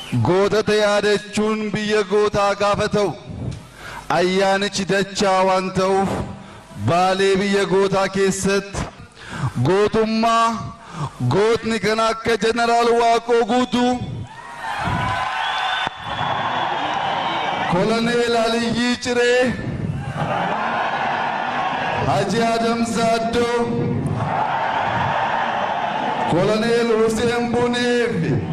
gootota yaadachuun biyya gootaa gaafa ta'u ayyaanichi dachaa waan ta'uuf baalee biyya gootaa keessatti gootummaa gootni kan akka jeneraal waaqoo guutuu koloneel aliyyii ciree haji adam saaddoo koloneel huseen buneef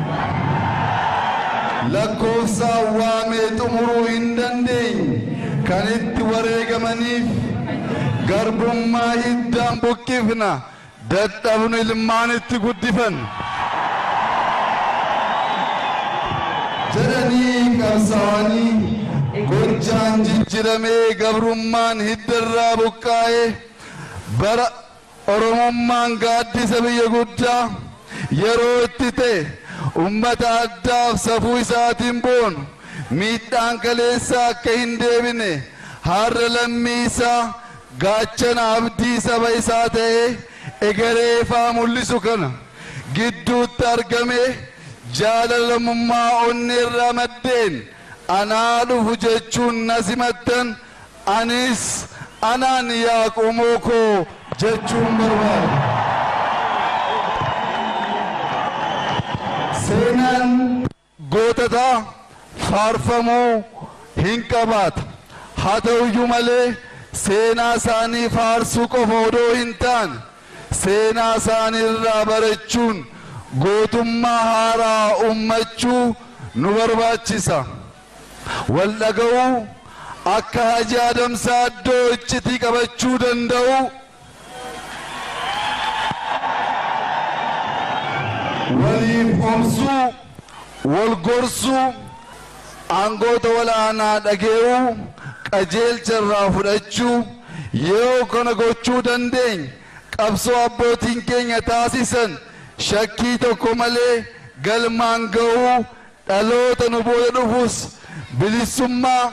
lakkoofsaan waamee xumuruu hin dandeenye kan itti wareegamaniif garbummaa hiddaan buqqifna dadhabnu ilmaan itti guddifan jedhanii qabsaa'anii gochaan jijjiramee gabrummaan hiddarraa buqqaa'ee bara oromummaan gaaddisa biyya guddaa yeroo itti ta'e ummata addaaf safuu isaatiin boonu miidhaan kaleessaa akka hin deebine har'a lammii isaa gaachana abdii saba isaa ta'ee egeree ifaa mul'isu kana gidduutti argame jaalalamummaa onneerraa maddeen anaa dhufu jechuun na simattan anis anaan yaa qomoo koo jechuun barbaada. seenaan goototaa faarfamuu hin qabaata haa ta'uyyuu malee seenaa isaanii faarsuu qofa odoo hin taane seenaa isaanii irraa barachuun gootummaa haaraa ummachuu nu barbaachisa wal dhaga'uu akka haji adamsaa iddoo iccitii qabachuu danda'u waliif obsuu wal gorsuu aangoota walaanaa dhage'uu qajeelcha irraa fudhachuu yeroo kana gochuu dandeenya qabsoo abbootiin keenya taasisan shakkii tokko malee galmaan ga'uu dhaloota nu booda dhufus bilisummaa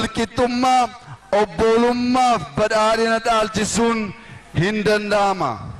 walqixxummaa obboolummaaf badhaadhina dhaalchisuun hin danda'ama.